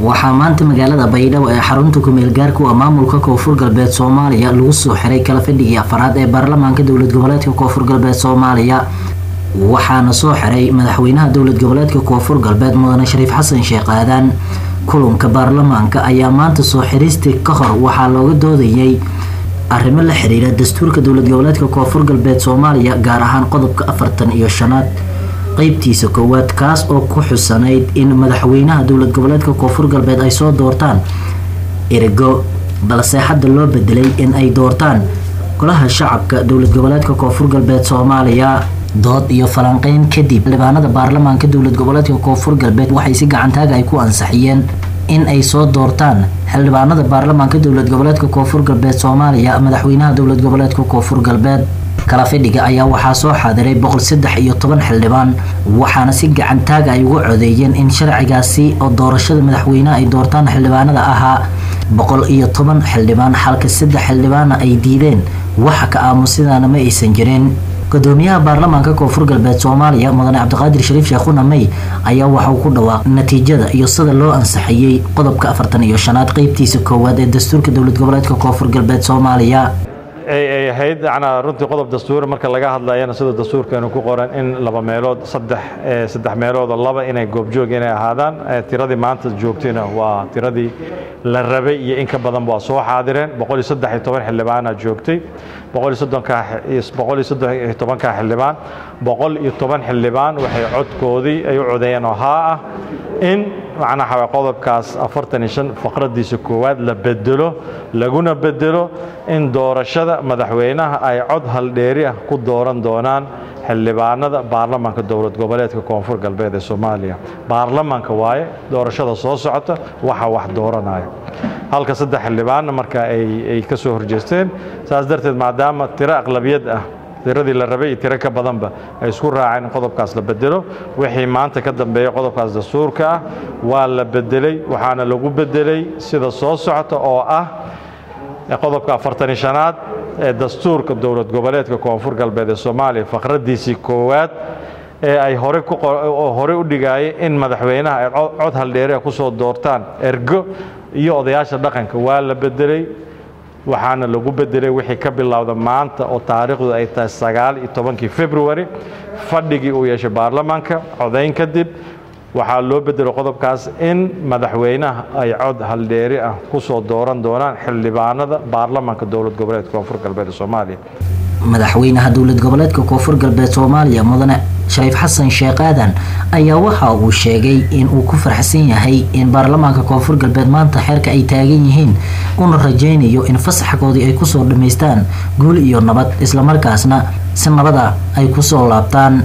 waxaa maanta magaalada baydhabo ee xarunta kumeel gaarku ah maamulka koonfur galbeed soomaaliya lagu soo xiray kala fadhigii afaraad ee baarlamaanka dowlad goboleedka koonfur galbeed soomaaliya waxaana soo xiray madaxweynaha dowlad goboleedka koonfur galbeed mudane shariif xasan sheekh aadan kulanka baarlamaanka ayaa maanta soo xiriistii ka hor waxaa looga doodayay arrimo la xiriira dastuurka dowlad goboleedka koonfur galbeed soomaaliya gaar ahaan qodobka afartan iyo shanaad qeybtiisa koowaad kaas oo ku xusanayd in madaxweynaha dowlad goboleedka koonfur galbeed ay soo doortaan ergo balse hadda loo bedelay in ay doortaan golaha shacabka dowlad goboleedka koonfur galbeed soomaaliya dood iyo falanqeyn kadib xildhibaanada baarlamaanka dowlad goboleedka koonfur galbeed waxay si gacantaaga ay ku ansaxiyeen in ay soo doortaan xildhibaanada baarlamaanka dowlad goboleedka koonfur galbeed soomaaliya madaxweynaha dowlad goboleedka koonfur galbeed kala fadhiga ayaa waxaa soo xaadiray boqol saddex iyo toban xildhibaan waxaana si gacantaaga ay uga codeeyeen in sharcigaasi oo doorashada madaxweyneha ay doortaan xildhibaanada ahaa boqol iyo toban xildhibaan halka saddex xildhibaana ay diideen waxa ka aamusidaana ma aysan jirin gudoomiyaha baarlamaanka koonfur galbeed soomaaliya mudane cabdiqaadir shariif sheekhuna may ayaa waxa uu ku dhawaaqay natiijada iyo sida loo ansaxiyey qodobka afartan iyo shanaad qeybtiisa koowaad ee dastuurka dowlad goboleedka koonfur galbeed soomaaliya ay ahayd yanaa runtii qodob dastuur marka laga hadlayana sida dastuurkeenu ku qoran in laba meelood saddex saddex meeloodoo laba inay goobjoog inay ahaadaan tiradii maanta joogtayna waa tiradii la rabay iyo in ka badan waa soo xaadireen boqol iyo saddex iyo toban xildhibaana joogtay boqol iyo soddonka boqol iyo saddex iyo tobanka xildhibaan boqol iyo toban xildhibaan waxay codkoodii ay u codeeyeen oo haa ah in macnaha qodobkaas afartan iyo shan faqradiisa koowaad la bedelo laguna bedelo in doorashada madaxweynaha ay cod haldheeri ah ku dooran doonaan xildhibaanada baarlamaanka dowlad goboleedka koonfur galbeed ee soomaaliya baarlamaanka waaye doorashada soo socota waxa wax dooranaya halka saddex xildhibaanna marka ay ka soo horjeesteen saas darteed maadaama tiro aqlabiyad ah tiradii la rabay iyo tiro ka badanba ay isku raaceen in qodobkaas la bedelo wixii maanta ka dambeeya qodobkaas dastuurka ah waa la bedelay waxaana lagu bedelay sida soo socota oo ah qodobka afartani shanaad ee dastuurka dowlad goboleedka koonfur galbeed ee soomaaliya faqradiisii koowaad ee ay horey u dhigaayay in madaxweynaha ay cod haldheeria ku soo doortaan ergo iyo odayaasha dhaqanka waa la bedelay waxaana lagu bedelay wixii ka bilowda maanta oo taariikhdu ay tahay sagaal iyo tobankii february fadhigii uu yeeshay baarlamaanka codayn kadib waxaa loo bedelay qodobkaas in madaxweynaha ay cod haldheeri ah ku soo dooran doonaan xildhibaanada baarlamaanka dowlad goboleedka koonfur galbeed ee soomaaliya madaxweynaha dowlad goboleedka koonfur galbeed soomaaliya mudane shariif xasan sheekh aadan ayaa waxa uu sheegay in uu ku farxsan yahay in baarlamaanka koonfur galbeed maanta xeerka ay taagan yihiin una rajaynayo in fasaxkoodii ay kusoo dhammaystaan guul iyo nabad islamarkaasna si nabada ay kusoo laabtaan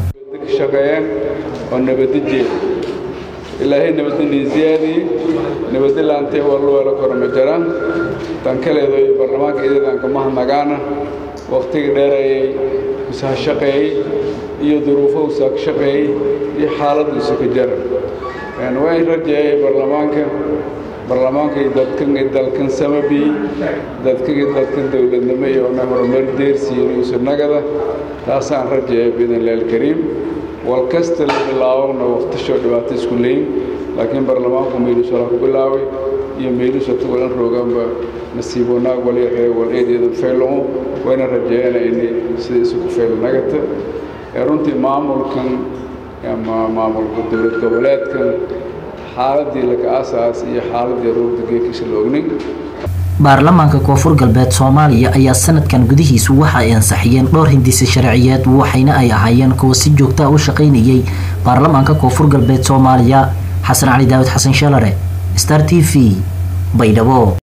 oo nabadajeeda ilaahay nabadani ziyaadii nabadalaantee walluwala korma jiraan tan kaleedo baarlamaanka idadan kama hadnagaana wakhtiga dheerayay isaha shaqeeyey iyo duruufowsaa ka shaqeeyey iyo xaaladiisa ka jara waan rajeeyay baarlamaanka baarlamaankay dadkan dalkan samabi dadkagi dadkan dowladnimo iyo na horumar deersiin isu nagada taasaan rajeeya biidnillahi alkariim wal kasta la bilaabona wakhtisho dhibaato isku leyn laakiin baarlamaanku meelusala ku bilaabay iyo meelusa tugalan roogaanba nasiib wanaag walyaree wal eedeeda faylomo wayna rajeeyana inay sida isugu faylo nagata runtii maamulkan ama maamulka dowlad goboleedkan xaaladii laka asaas iyo xaaladii roogda geekisha la ognin baarlamaanka koonfur galbeed soomaaliya ayaa sanadkan gudihiisu waxa ay ansaxiyeen dhowr hindise sharciyeed waxayna ay ahaayeen kuwa si joogtaa u shaqaynayay baarlamaanka koonfur galbeed soomaaliya xasan cali daawid xasan shalare star t v baydhabo